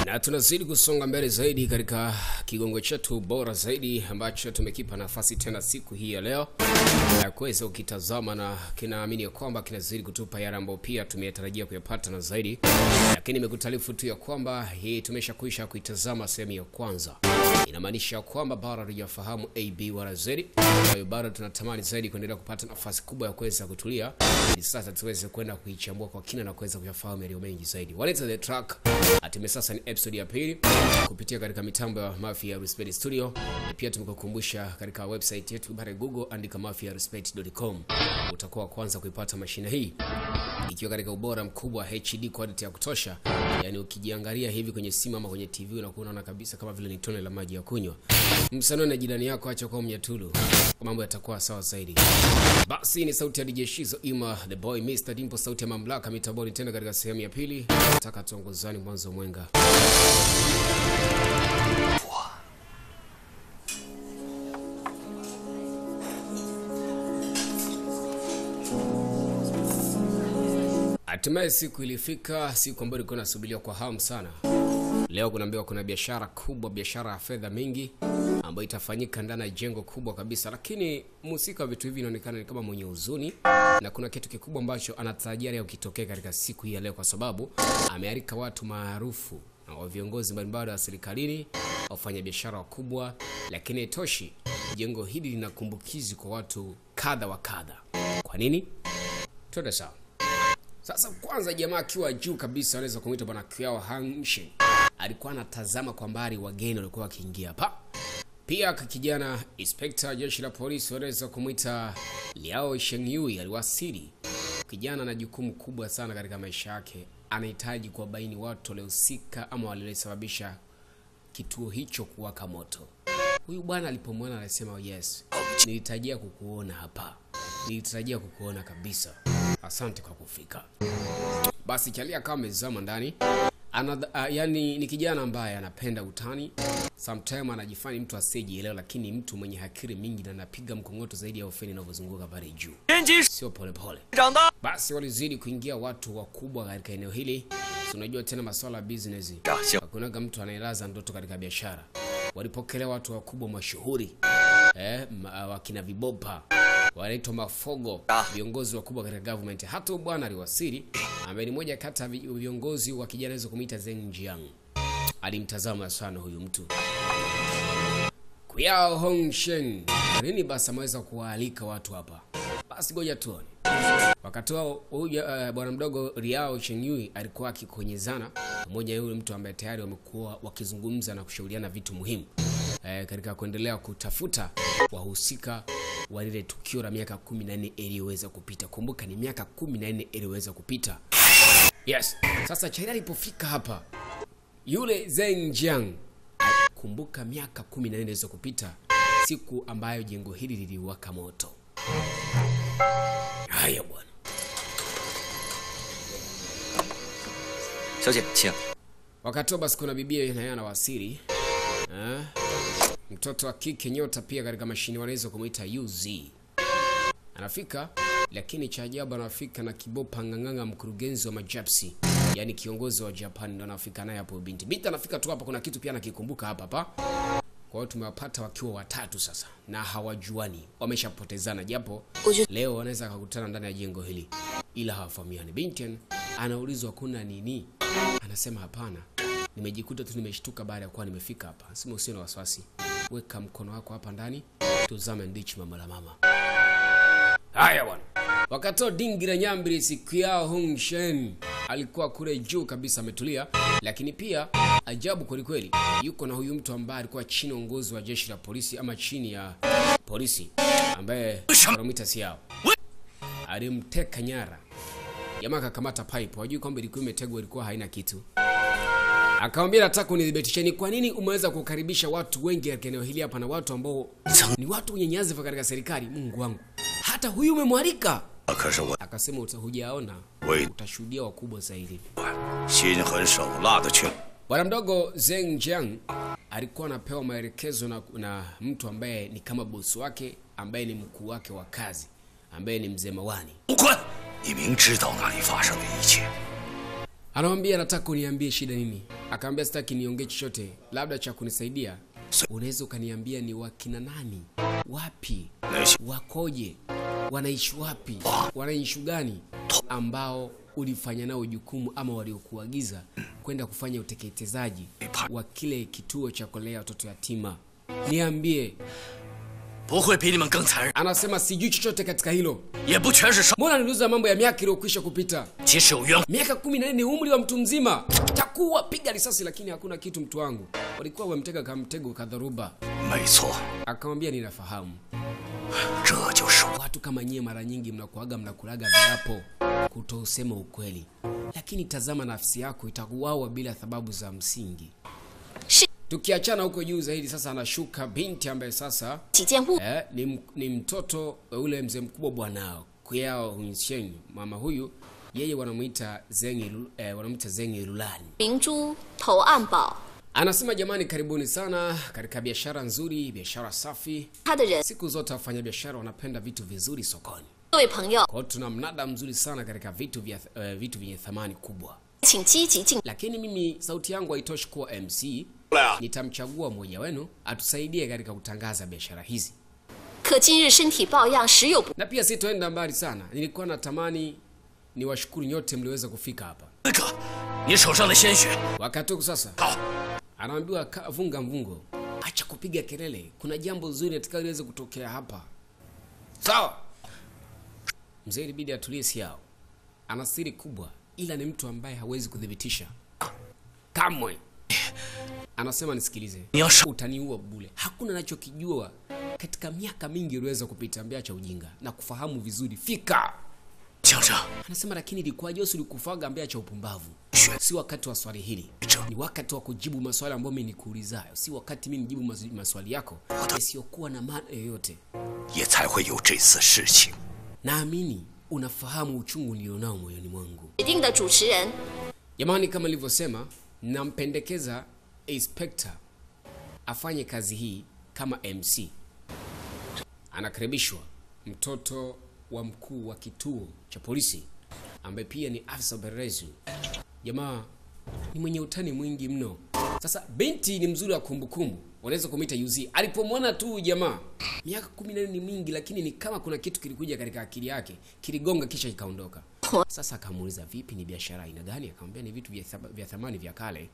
na tunazidi kusonga mbele zaidi katika kigongo chetu bora zaidi ambacho tumekipa nafasi tena siku hii ya leo ya kuweza ukitazama na kinaamini ya kwamba kinazidi kutupa yale ambayo pia tumeyatarajia kuyapata na zaidi, lakini nimekutaarifu tu ya kwamba hii tumesha kuisha kuitazama sehemu ya kwanza. Inamaanisha kwamba bado hatujafahamu AB wala Z, kwa hiyo bado tunatamani zaidi kuendelea kupata nafasi kubwa ya kuweza kutulia ili sasa tuweze kwenda kuichambua kwa kina na kuweza kuyafahamu yaliyo mengi zaidi. Waleta the track hatimaye sasa ni episode ya pili kupitia katika mitambo ya Mafia Respect Studio. Na pia tumekukumbusha katika website yetu pale Google, andika mafiarespect.com, utakuwa wa kwanza kuipata mashine hii ikiwa katika ubora mkubwa HD quality ya kutosha. Yani ukijiangalia hivi kwenye simu ama kwenye TV unakuwa unaona kabisa kama vile ni tone la maji ya kunywa. Msanii na jirani yako acha kwa mnyatulu, mambo yatakuwa sawa zaidi. Basi ni sauti ya DJ Shizo Ima the boy Mr Dimpo, sauti ya mamlaka mitaboni, tena katika sehemu ya pili. Nataka tuongozani mwanzo mwenga. Hatimaye siku ilifika, siku ambayo ilikuwa inasubiriwa kwa hamu sana. Leo kunaambiwa kuna biashara kubwa, biashara ya fedha mingi ambayo itafanyika ndani ya jengo kubwa kabisa, lakini mhusika wa vitu hivi inaonekana ni kama mwenye huzuni, na kuna kitu kikubwa ambacho anatarajia leo kitokee katika siku hii ya leo, kwa sababu amealika watu maarufu na wa viongozi mbalimbali wa serikalini, wafanyabiashara wakubwa, lakini itoshi, jengo hili lina kumbukizi kwa watu kadha wa kadha. Kwa nini? Twende sawa. Sasa kwanza, jamaa akiwa juu kabisa, anaweza kumwita bwana Kiao Hanshin, alikuwa anatazama kwa mbali wageni walikuwa wakiingia hapa. Pia kijana inspector jeshi la polisi wanaweza kumwita Liao Shengyui aliwasili. Kijana ana jukumu kubwa sana katika maisha yake, anahitaji kuwabaini watu waliohusika ama waliosababisha kituo hicho kuwaka moto. Huyu bwana alipomwona anasema, yes, nilitarajia kukuona hapa, nilitarajia kukuona kabisa. Asante kwa kufika. Basi Chalia kama amezama ndani ana, uh, yani ni kijana ambaye anapenda utani, sometime anajifanya mtu asiyejielewa, lakini mtu mwenye akili mingi na anapiga mkongoto zaidi ya ofeni inavyozunguka pale juu, 天机 sio polepole. 长大， Basi walizidi kuingia watu wakubwa katika eneo hili. Si unajua tena masuala ya business, 长相 hakunaga mtu anayelaza ndoto katika biashara. Walipokelewa watu wakubwa mashuhuri eh, ma, wakina Vibopa wanaitwa Mafogo, viongozi wakubwa katika government. Hata huyu bwana aliwasili, ambaye ni moja kati ya vi- viongozi wa kijana anaweza kumuita Zeng Jiang. Alimtazama sana huyu mtu Kuyao Hongshen, nini basi ameweza kuwaalika watu hapa. Basi ngoja tuone. Wakati wao huyu uh, bwana mdogo Riao Chengyui alikuwa akikonyezana pamoja na yule mtu ambaye tayari wamekuwa wakizungumza na kushauriana vitu muhimu eh, katika kuendelea kutafuta wahusika wa lile tukio la miaka 14 iliyoweza kupita. Kumbuka ni miaka 14 iliyoweza kupita. Yes. Sasa China alipofika hapa, yule Zeng Jiang kumbuka miaka 14 iliyoweza kupita, siku ambayo jengo hili liliwaka moto. Haya bwana. 小姐，请。 Wakati huo basi kuna bibia naye anawasili eh? Mtoto wa kike nyota pia katika mashine wanaweza kumuita UZ anafika, lakini cha ajabu anafika na Kibopa Ng'ang'anga, mkurugenzi wa majapsi, yani kiongozi wa Japan, ndo anafika naye hapo. Binti binti anafika tu hapa, kuna kitu pia anakikumbuka hapa hapa. Kwa hiyo tumewapata wakiwa watatu sasa na hawajuani, wameshapotezana, japo leo wanaweza kukutana ndani ya jengo hili, ila hawafahamiani. Binti anaulizwa kuna nini, anasema hapana, nimejikuta tu nimeshtuka baada ya kuwa nimefika hapa. Sema usio na wasiwasi, weka mkono wako hapa ndani, tuzame ndichi mama la mama. Haya bwana. Wakati wa dingi la nyambiri siku yao Hong Shen alikuwa kule juu kabisa ametulia, lakini pia ajabu kweli kweli, yuko na huyu mtu ambaye alikuwa chini ya uongozi wa jeshi la polisi ama chini ya polisi ambaye wanamwita Siao. Alimteka nyara. Jamaa akakamata pipe, wajui kwamba ilikuwa imetegwa, ilikuwa haina kitu. Akamwambia nataka unithibitishe ni kwa nini umeweza kukaribisha watu wengi katika eneo hili hapa na watu ambao ni watu wenye nyadhifa katika serikali. Mungu wangu, hata huyu umemwalika? 可是我 Akasema uta- hujaona, Wait. utashuhudia wakubwa zaidi. 心狠手辣的去。 Bwana mdogo Zeng Jiang alikuwa anapewa maelekezo na, na mtu ambaye ni kama bosi wake ambaye ni mkuu wake wa kazi ambaye ni mzee Mawani. 吴坤，你明知道那里发生的一切， Anamwambia nataka uniambie shida nini? Akaambia sitaki niongee chochote, labda cha kunisaidia unaweza ukaniambia ni wakina nani, wapi, 那些 wakoje, wanaishi wapi, wanaishi gani ambao ulifanya nao jukumu ama waliokuagiza kwenda kufanya uteketezaji wa kile kituo cha kulea watoto yatima. Niambie. 不会比你们更残忍， Anasema sijui chochote katika hilo. 也不全是少。 Mbona niliuza mambo ya miaka iliyokwisha kupita? 即使有冤， Miaka kumi na nne ni umri wa mtu mzima. Takuwa piga risasi, lakini hakuna kitu, mtu wangu. Walikuwa wamtega kamtego kadharuba. 没错， Akamwambia ninafahamu. 这就是我。 Watu kama nyie mara nyingi mnakuaga mnakulaga viapo kutousema ukweli, lakini tazama nafsi yako itakuwawa bila sababu za msingi. Shi- Tukiachana huko juu zaidi, sasa anashuka binti ambaye sasa 几件物 eh, ni, m- ni mtoto wa ule mzee mkubwa bwanao Kuyao Hunshen. Mama huyu yeye wanamuita Zengi, Lu- eh, wanamuita Zengi Lulani. 明珠、投案宝， Anasema jamani, karibuni sana katika biashara nzuri, biashara safi. 他的人， Siku zote wafanyabiashara wanapenda vitu vizuri sokoni. 各位朋友， Kwa hiyo tuna mnada mzuri sana katika vitu vya uh, vitu vyenye thamani kubwa, 请积极进。 lakini mimi sauti yangu haitoshi kuwa MC. 来啊！ Nitamchagua mmoja wenu atusaidie katika kutangaza biashara hizi, 可今日身体抱恙，时有不 na pia sitoenda mbali sana. Nilikuwa natamani niwashukuru nyote mliweza kufika hapa. 那个，你手上的鲜血， Wakati huu sasa 好， anaambiwa "Ka- vunga mvungo, acha kupiga kelele, kuna jambo zuri nataka liweze kutokea hapa. Sawa. Mzee ilibidi atulie siao, ana siri kubwa, ila ni mtu ambaye hawezi kuthibitisha kamwe. Anasema nisikilize, 你要是 utaniua bule. Hakuna nachokijua katika miaka mingi iliweza kupita, ambia cha ujinga na kufahamu vizuri. Fika 讲着 anasema, lakini ilikuwaje Yesu ulikufaga ambia cha upumbavu? 血 Si wakati wa swali hili, ni wakati wa kujibu maswali ambayo mimi nikuulizayo, si wakati mimi nijibu mas- maswali yako yasiyokuwa na maana yoyote. 也才会有这次事情。 Naamini unafahamu uchungu nilionao moyoni mwangu. 指定的主持人， Jamani, kama nilivyosema, nampendekeza inspector afanye kazi hii kama MC. Anakaribishwa mtoto wa mkuu wa kituo cha polisi ambaye pia ni afisa upelelezi. Jamaa ni mwenye utani mwingi mno. Sasa binti ni mzuri wa kumbukumbu, unaweza kumwita UZ. Alipomwona tu jamaa, miaka kumi na nne ni mingi, lakini ni kama kuna kitu kilikuja katika akili yake, kiligonga kisha ikaondoka. Sasa akamuuliza vipi, ni biashara aina gani? Akamwambia ni vitu vya, thab- vya thamani vya kale.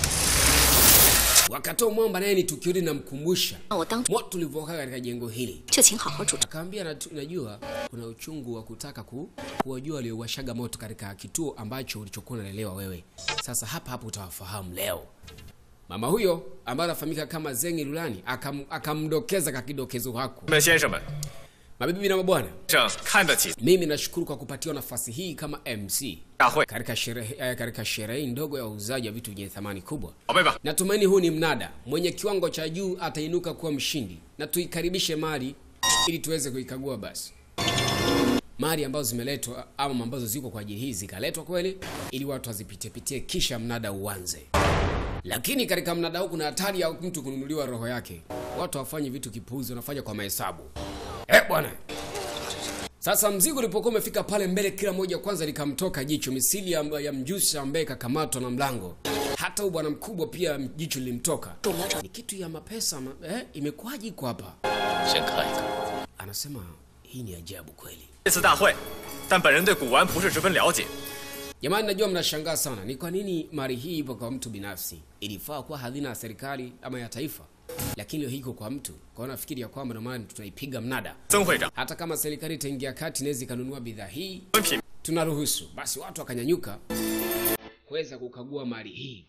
Wakatoa mwamba, naye ni tukio linamkumbusha 让我当 moto ulivyokaa katika jengo hili. 就请好好主持。 Akaambia "Natu- najua kuna uchungu wa kutaka ku, kuwajua waliowashaga moto katika kituo ambacho ulichokuwa unalelewa wewe. Sasa hapa hapa utawafahamu leo. Mama huyo ambaye anafahamika kama Zengi Lulani akam, akamdokeza kakidokezo hako. 们先生们， Mabibi na mabwana, 正看得起 mimi nashukuru kwa kupatiwa nafasi hii kama MC 大会， katika sherehe eh, katika sherehe ndogo ya uuzaji wa vitu vyenye thamani kubwa. 宝贝们， Natumaini huu ni mnada mwenye kiwango cha juu atainuka kuwa mshindi, na tuikaribishe mali ili tuweze kuikagua. Basi mali ambazo zimeletwa ama ambazo ziko kwa ajili hii zikaletwa kweli, ili watu wazipitiepitie, kisha mnada uanze. Lakini katika mnada huu kuna hatari ya mtu kununuliwa roho yake. Watu wafanye vitu kipuuzi, wanafanya kwa mahesabu. Eh bwana, sasa mzigo ulipokuwa umefika pale mbele, kila moja kwanza likamtoka jicho misili ya, ya mjusi ambaye kakamatwa na mlango. Hata huyu bwana mkubwa pia jicho lilimtoka. Ni kitu ya mapesa ma, eh, imekuwaje iko hapa? 先看一看， Anasema hii ni ajabu kweli. 这次大会，但本人对古玩不是十分了解， Jamani, najua mnashangaa sana, ni kwa nini mali hii ipo kwa mtu binafsi? Ilifaa kuwa hazina ya serikali ama ya taifa, lakini leo hii iko kwa mtu. Kwa hiyo nafikiri ya kwamba ndio maana tunaipiga mnada. 曾会长， Hata kama serikali itaingia kati, inaweza ikanunua bidhaa hii 文品 tunaruhusu basi watu wakanyanyuka kuweza kukagua mali hii.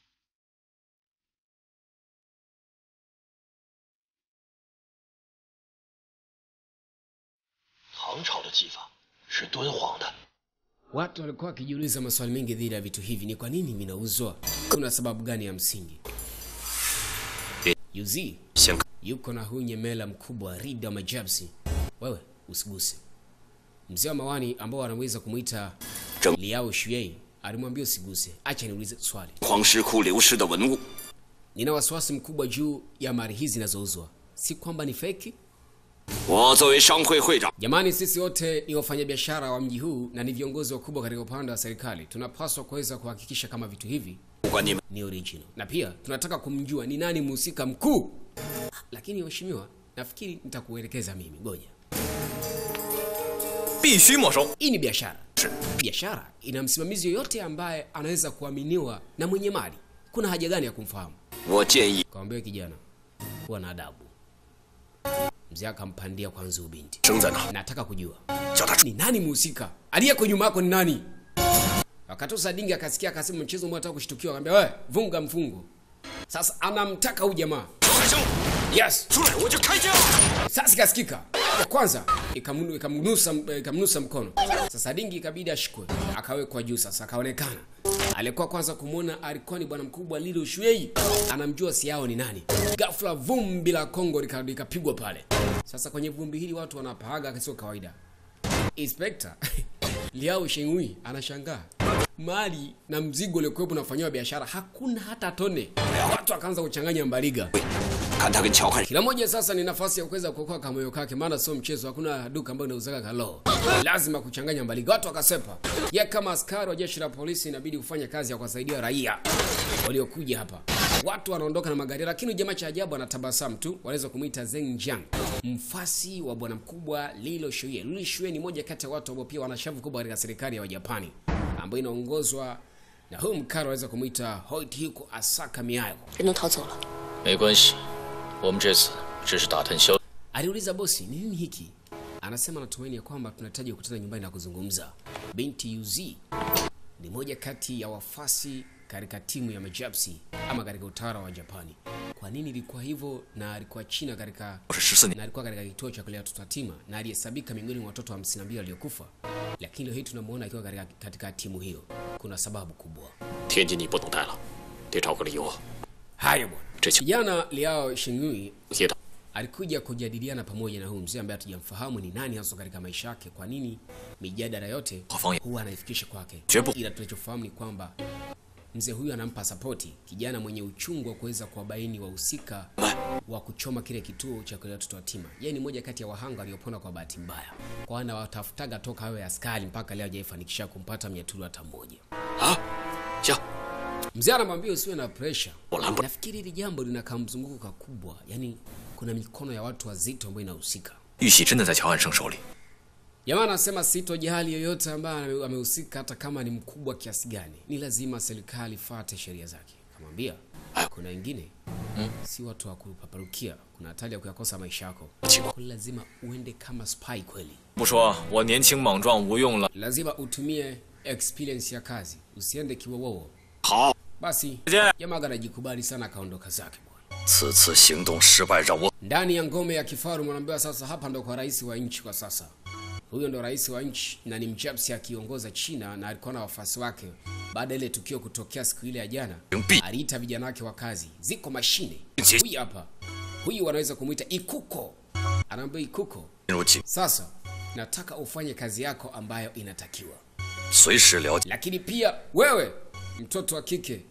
唐朝的技法是敦煌的， Watu walikuwa wakijiuliza maswali mengi dhidi ya vitu hivi, ni kwa nini vinauzwa? Kuna sababu gani ya msingi? Yuzi 先看 yuko na huyu nyemela mkubwa Rida Majabsi. Wewe usiguse. Mzee wa mawani ambao anaweza kumwita Zheng- Liao Shuei alimwambia usiguse, acha niulize swali. 黄石窟流失的文物， Nina wasiwasi mkubwa juu ya mali hizi zinazouzwa, si kwamba ni feki. 我作为商会会长， Jamani, sisi wote ni wafanyabiashara wa mji huu na ni viongozi wakubwa katika upande wa serikali. Tunapaswa kuweza kuhakikisha kama vitu hivi 管你们 ni original, na pia tunataka kumjua ni nani mhusika mkuu. Lakini mheshimiwa, nafikiri nitakuelekeza mimi, ngoja. 必须没收。 Hii ni biashara. Biashara ina msimamizi yoyote ambaye anaweza kuaminiwa na mwenye mali. Kuna haja gani ya kumfahamu? 我建议 Kawambia kijana, kuwa na adabu. Mzee akampandia kwanza ubinti. 生在哪， Nataka kujua 叫他 ni nani mhusika aliyeko nyuma yako ni nani? Wakati Sadingi akasikia akasema mchezo mbona anataka kushtukiwa, akamwambia wewe vunga mfungo. Sasa anamtaka huyu jamaa. 出来生， Yes. 出来我就开枪。 Sasa ikasikika ya kwanza ikamnu- ikamnusa ikamnusa mkono. Sasa dingi ikabidi ashikwe, akawekwa juu. Sasa akaonekana alikuwa kwanza kumwona alikuwa ni bwana mkubwa Lilo Shuei, anamjua si yao ni nani. Ghafla vumbi la Kongo lika- likapigwa pale. Sasa kwenye vumbi hili watu wanapaaga sio kawaida. Inspector Liao Shengui anashangaa mali na mzigo uliokuwepo unafanyiwa biashara hakuna hata tone. Watu wakaanza kuchanganya mbaliga. 看他跟乔汉 Kila moja sasa ni nafasi ya kuweza kuokoa kamoyo kake, maana sio mchezo. Hakuna duka ambayo inauzaka kalo, lazima kuchanganya mbaliga. Watu wakasepa. Ye kama askari wa jeshi la polisi inabidi kufanya kazi ya kuwasaidia raia waliokuja hapa. Watu wanaondoka na magari, lakini jamaa cha ajabu anatabasamu tu. Wanaweza kumuita Zeng Jiang, mfasi wa bwana mkubwa Lilo Shuye. Lilo Shuye ni moja kati ya watu ambao pia wana shavu kubwa katika serikali ya Wajapani ambayo inaongozwa na huyu mkaro, wanaweza kumuita Hoichiko Asaka Miyayo. 人都逃走了， 没关系，我们这次只是打探消。 Aliuliza bosi, ni nini hiki? Anasema natumaini ya kwamba tunahitaji kukutana nyumbani na kuzungumza. Binti UZ ni moja kati ya wafasi katika timu ya majapsi ama katika utawala wa Japani. Kwa nini ilikuwa hivyo? Na alikuwa China katika 我是十四年， na alikuwa katika kituo cha kulea watoto yatima na alihesabika miongoni mwa watoto 52 waliokufa, lakini leo hii tunamuona akiwa katika, katika timu hiyo. Kuna sababu kubwa. 天津你不能待了，得找个理由。 Haya bwana, 这球 kijana Liao Shingui 接的， alikuja kujadiliana pamoja na huyu mzee ambaye hatujamfahamu ni nani hasa katika maisha yake. Kwa nini mijadala yote Wafanye. huwa anaifikisha kwake? Jebu. Ila tunachofahamu ni kwamba mzee huyu anampa sapoti kijana mwenye uchungu wa kuweza kuwabaini wahusika wa kuchoma kile kituo cha kulea watoto yatima. Yeye ni moja kati ya wahanga waliopona kwa bahati mbaya, kwa ana watafutaga toka awe askari mpaka leo hajaifanikisha kumpata mnyaturu hata mmoja. 啊，行， Mzee anamwambia usiwe na pressure. Orlando. Nafikiri hili jambo linakaa mzunguko kakubwa, yani kuna mikono ya watu wazito ambayo inahusika. 玉玺真的在乔安生手里， Jamaa anasema sitojali yoyote ambaye ame- amehusika, hata kama ni mkubwa kiasi gani, ni lazima serikali fate sheria zake. Kamwambia kuna wengine si watu wa kupaparukia, kuna hatari ya kuyakosa maisha yako, Kwa lazima uende kama spy kweli, 不说我年轻莽撞无用了。 lazima utumie experience ya kazi, usiende kiwowowo. 好， Basi Je- jamaa anajikubali sana, akaondoka zake bwana. 此次行动失败让我 ndani ya ngome ya kifaru mwanaambiwa sasa hapa ndo kwa rais wa nchi kwa sasa huyo ndo rais wa nchi na ni mjapsi akiongoza china na alikuwa na wafuasi wake baada ya ile tukio kutokea siku ile ya jana Mbi. aliita vijana wake wa kazi ziko mashine Nchi- huyu hapa huyu wanaweza kumwita ikuko anaambia ikuko 进入警， sasa nataka ufanye kazi yako ambayo inatakiwa 随时了解 lakini pia wewe mtoto wa kike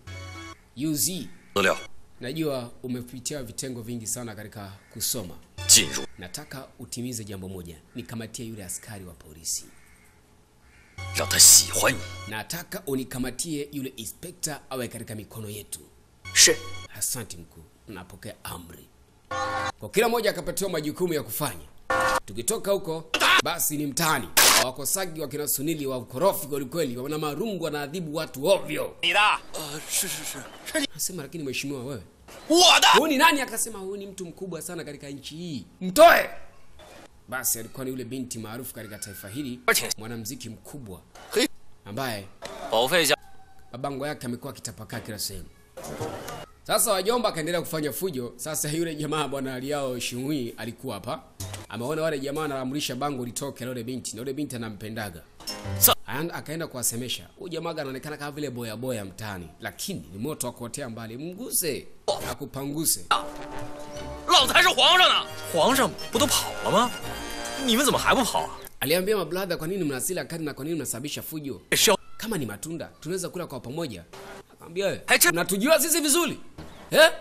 uz 资料， najua umepitia vitengo vingi sana katika kusoma 进入 nataka utimize jambo moja nikamatie yule askari wa polisi 让他喜欢你。 nataka unikamatie yule inspekta awe katika mikono yetu 是， asante mkuu napokea amri kwa kila mmoja akapatiwa majukumu ya kufanya tukitoka huko basi ni mtaani wakosagi wakina sunili wa ukorofi kwelikweli wana marungu wanaadhibu watu ovyo 你的， 是是是， nasema lakini mheshimiwa wewe 我的。 huyu ni nani akasema huyu ni mtu mkubwa sana katika nchi hii mtoe basi alikuwa ni yule binti maarufu katika taifa hili mwanamziki mkubwa Hey. ambaye 保费价 mabango yake amekuwa akitapakaa kila sehemu sasa wajomba akaendelea kufanya fujo sasa yule jamaa bwana aliao shingui alikuwa hapa ameona wale jamaa anaamrisha bango litoke la yule binti na yule binti anampendaga Sa- Ayan- akaenda kuwasemesha huyu jamaa anaonekana kama vile boya boya mtaani lakini ni moto wa kuotea mbali mguse akupanguse 老子还是皇上呢！ 皇上不都跑了吗？你们怎么还不跑啊？ aliambia mabladha kwa nini mnasila kali na kwa nini mnasababisha fujo 是要 kama ni matunda tunaweza kula kwa pamoja akamwambia wewe Hacha- unatujua sisi vizuri eh?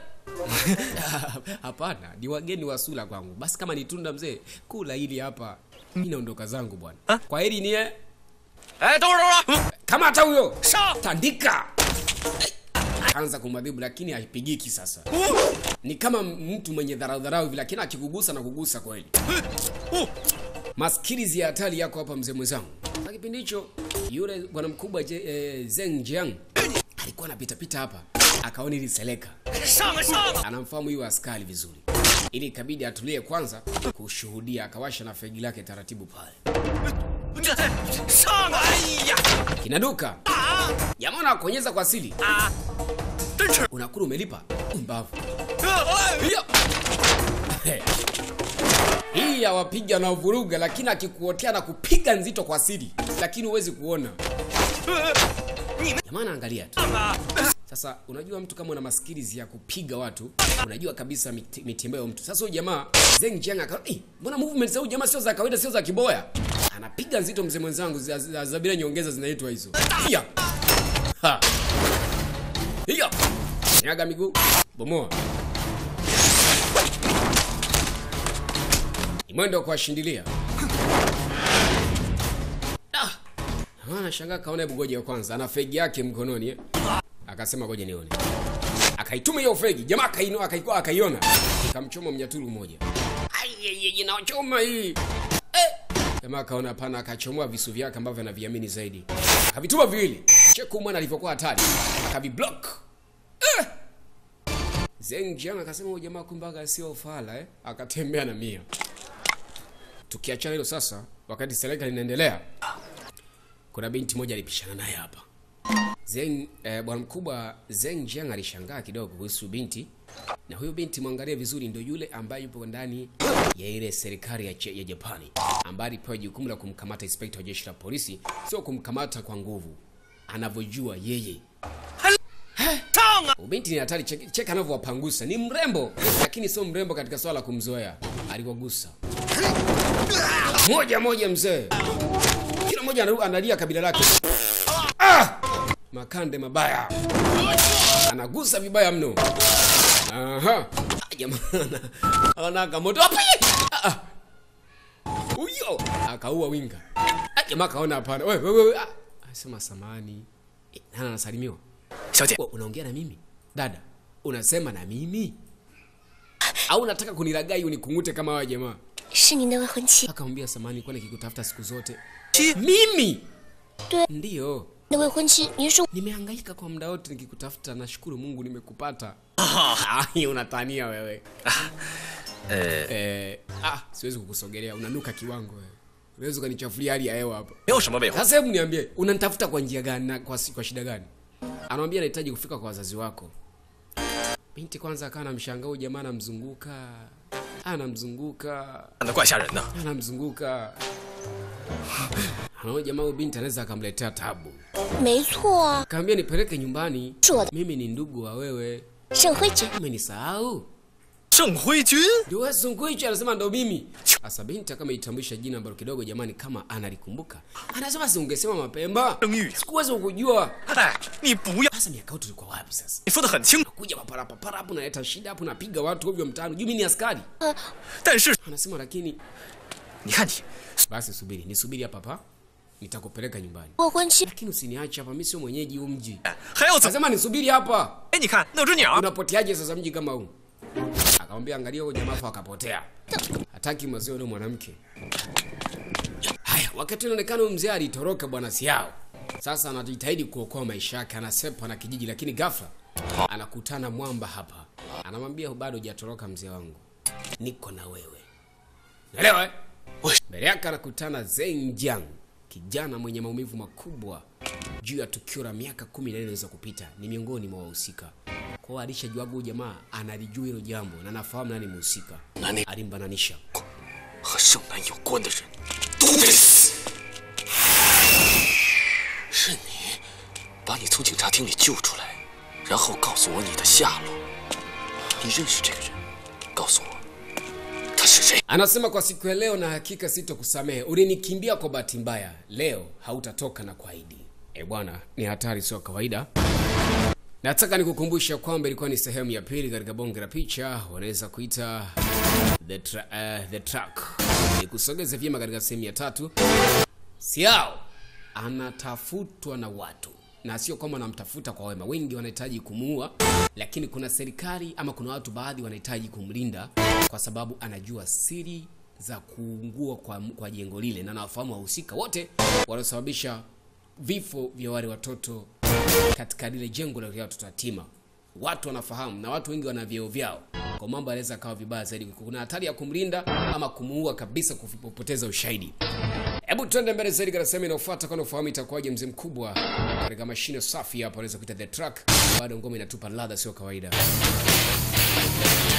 hapana ni wageni wa sula kwangu basi kama ni tunda mzee kula hili hapa mi naondoka zangu bwana Ah? kwa hili ni eh? 哎，等会儿，等会儿， kama hata huyo 上！ tandika akaanza kumwadhibu lakini haipigiki sasa ni kama mtu mwenye dharau dharau hivi lakini akikugusa na kugusa kweli maskilizi ya hatari yako hapa mzee mwenzangu na kipindi hicho yule bwana mkubwa Je- eh, Zeng Jiang alikuwa anapita pita hapa akaona ili seleka 上啊上啊！ anamfahamu huyu askari vizuri ili ikabidi atulie kwanza kushuhudia akawasha na fegi lake taratibu pale 这上啊！哎呀 kinaduka jamaa unakonyeza kwa siri 啊！真是！ unakula umelipa mbavu 哎 hiyo Hey. hii yawapiga na vuruga lakini akikuotea na kupiga nzito kwa siri lakini huwezi kuona 你们 jamaa anaangalia tu 上啊！ sasa unajua mtu kama una maskilizi ya kupiga watu unajua kabisa miti- mitembeo ya mtu sasa huyu jamaa Zeng Jiang aka "Eh, mbona movement za huyu jamaa sio za kawaida sio za kiboya anapiga nzito mzee mwenzangu za, za, za bila nyongeza zinaitwa hizo hiya ha hiya nyaga miguu bomoa ni mwendo wa kuwashindilia ah anashangaa kaona hebu ngoja kwanza ana fegi yake mkononi eh? akasema ngoja nione akaituma hiyo fegi jamaa akaino akaikuwa akaiona ikamchoma mnyaturu mmoja aiyeje inachoma hii eh. jamaa akaona hapana akachomoa visu vyake ambavyo anaviamini zaidi akavituma viwili cheku mwana alivyokuwa hatari akaviblock eh. Zeng Jiang akasema huyu jamaa kumbe aga sio fala eh akatembea na mia tukiachana hilo sasa wakati serika linaendelea kuna binti moja alipishana naye hapa Zeng eh, bwana mkubwa Zeng Jiang alishangaa kidogo kuhusu binti, na huyo binti mwangalie vizuri, ndio yule ambaye yupo ndani ya ile serikali ya, che- ya Japani ambaye alipewa jukumu la kumkamata inspector wa jeshi la polisi, sio kumkamata kwa nguvu, anavyojua yeye. 上啊！ Huyu Binti ni hatari, cheki cheki anavyowapangusa. Ni mrembo, lakini sio mrembo katika swala la kumzoea. Aliwagusa moja moja, mzee, kila mmoja anaru- analia kabila lake. Ah! Makande mabaya, anagusa vibaya mno. Aha, jamaa anaka moto Api! Ah, ah. huyo akaua winga. Ah, Jamaa akaona hapana, wewe wewe, ah. asema samani, Eh, nani anasalimiwa? 小姐， Wewe unaongea na mimi dada unasema na mimi au unataka kunilagai unikungute kama hawa jamaa 是您的未婚妻， akamwambia samani kwani nikikutafuta siku zote 妻 mimi Dwe- ndiyo 您的未婚妻，您是 nimehangaika kwa muda wote nikikutafuta nashukuru mungu nimekupata Ai, unatania wewe 呃， eh, ah, siwezi kukusogelea unanuka kiwango wewe unaweza ukanichafulia hali ya hewa hapa 没有什么未婚。 sasa hebu niambie unanitafuta kwa njia gani na kwa, si- kwa shida gani anamwambia anahitaji kufika kwa wazazi wako binti kwanza akawa namshangaa huyu jamaa anamzunguka anamzunguka 长得怪吓人的。 anamzunguka anaona jamaa huyu binti anaweza akamletea tabu 没错啊， kaambia nipeleke nyumbani 是我的 mimi ni ndugu wa wewe 沈辉君。 umenisahau 郑辉君， ndio wewe Sunguichi anasema ndo mimi sasa binti kama itambulisha jina ambalo kidogo jamani kama analikumbuka anasema si ungesema mapema 郑玉。 sikuweza kukujua 哎，你不要， sasa miaka yetu tulikuwa wapi sasa 你说的很清楚。 kuja papara papara hapo naleta shida hapo napiga watu ovyo mtaani juu mimi ni askari 但是 anasema lakini 你看你， basi subiri nisubiri hapa hapa nitakupeleka nyumbani 未婚妻 lakini usiniache hapa mimi sio mwenyeji huu mji 哎还要怎？ anasema nisubiri hapa 哎，你看那只鸟， unapoteaje sasa mji kama huu akamwambia angalia huyo jamaa afa akapotea hataki maziwa yule mwanamke haya wakati inaonekana huyu mzee alitoroka bwana siao sasa anajitahidi kuokoa maisha yake anasepa na kijiji lakini ghafla anakutana mwamba hapa anamwambia bado hujatoroka mzee wangu niko na wewe naelewa eh? mbele yake anakutana Zeng kijana mwenye maumivu makubwa juu ya tukio la miaka kumi na nne za kupita ni miongoni mwa wahusika kwa hiyo alishajuaga huyu jamaa analijua hilo jambo na anafahamu nani mhusika Nani? alimbananisha 和盛南有关的人都得死。是你把你从警察厅里救出来，然后告诉我你的下落。你认识这个人？告诉我，他是谁？ anasema kwa siku ya leo na hakika sitokusamehe ulinikimbia kwa bahati mbaya leo hautatoka na kuahidi e bwana ni hatari sio kawaida nataka nikukumbusha kwamba ilikuwa ni sehemu ya pili katika bonge la picha wanaweza kuita the, tra uh, the track nikusogeze vyema katika sehemu ya tatu siao anatafutwa na watu na sio kwamba wanamtafuta kwa wema wengi wanahitaji kumuua lakini kuna serikali ama kuna watu baadhi wanahitaji kumlinda kwa sababu anajua siri za kuungua kwa, kwa jengo lile na nawafahamu wahusika wote waliosababisha vifo vya wale watoto katika lile jengo la watoto yatima watu wanafahamu na watu wengi wana vyeo vyao kwa mambo yanaweza akawa vibaya zaidi kuna hatari ya kumlinda ama kumuua kabisa kupoteza ushahidi hebu tuende mbele zaidi katika sehemu inayofuata kwani ufahamu itakuwaje mzee mkubwa katika mashine safi hapa unaweza kuita the truck bado ngoma inatupa ladha sio kawaida